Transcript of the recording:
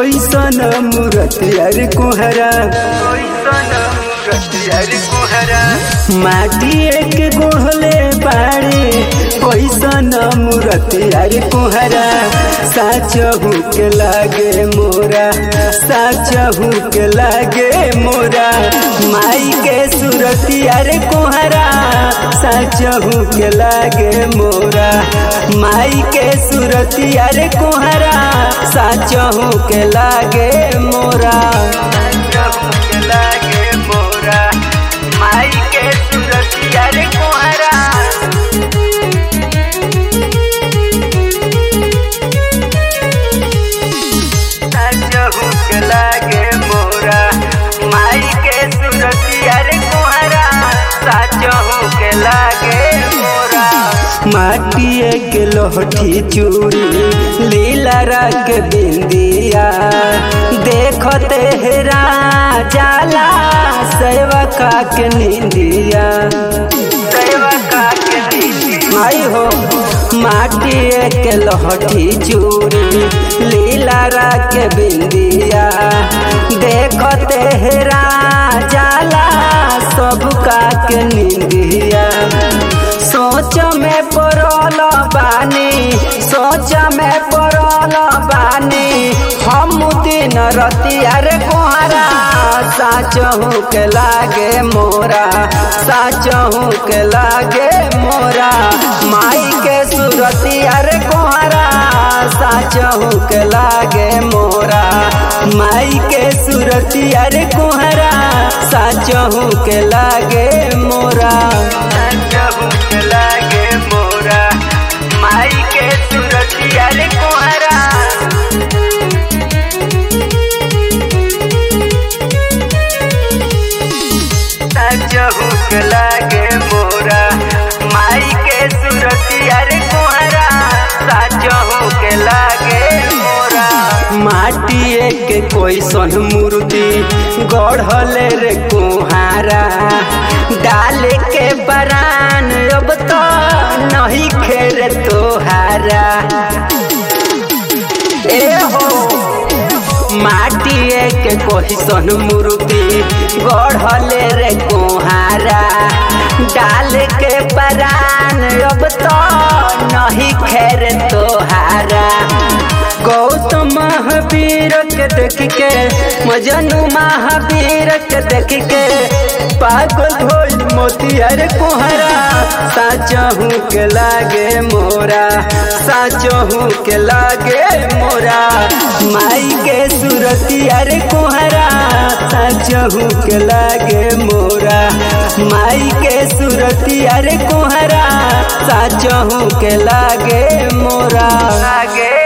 कैसन मूरत यार कुहरा माटी एक गोहले बाड़े कैसन मूरत यार कुहरा साचहू के लागे मोरा साचहू के लागे मोरा माई के सूरत यार कुहरा साचहू के लागे मोरा माई के सूरत यार कुहरा साचहू के लागे मोरा साचहू के लागे मोरा माई के सूरत यार कुहरा साचहू के लागे मोरा माई के सूरत यार कुहरा साचहू के लागे मोरा माटिए के लोहठी चूड़ी लीला रंग बिंदिया देखते हेरा जाला सेवका के निंदिया सेवका के निंदिया माई हो माटिए के लोहठी चूड़ी लीला रंग बिंदिया देखते हेरा जाला सबका के निंदिया सोच में पड़ल बानी सोच में पड़ल बानी हम दिन रतिया रे कोहरा साचहू के लागे मोरा साचहू के लागे मोरा माई के सुरतिया रे कोहरा साचहू के लागे मोरा माई के सुरतिया रे कोहरा साचहू के लागे मोरा साचहू के लागे मोरा माई के सुरतिया रे कोहरा साचहू के लागे मोरा माई के सुरतिया रे कोहरा साचहू के लागे मोरा माटिए के कोई सन मूर्ति गढ़ले रे कुहारा डाल के बरान अब तो नहीं खेर तोहारा ए हो माटिए के कोई सन मूर्ति गढ़ले रे कुहारा डाल के बरान अब तो नहीं खेर तोहारा गौतम महावीर के देख के मजनू महावीर के देख के पागल ढोल मोतियर कोहरा साचहू के लागे मोरा साचहू के लागे मोरा माई के सुरतिया रे कोहरा साचहू के लागे मोरा माई के सुरतिया रे कोहरा साचहू के लागे मोरा लागे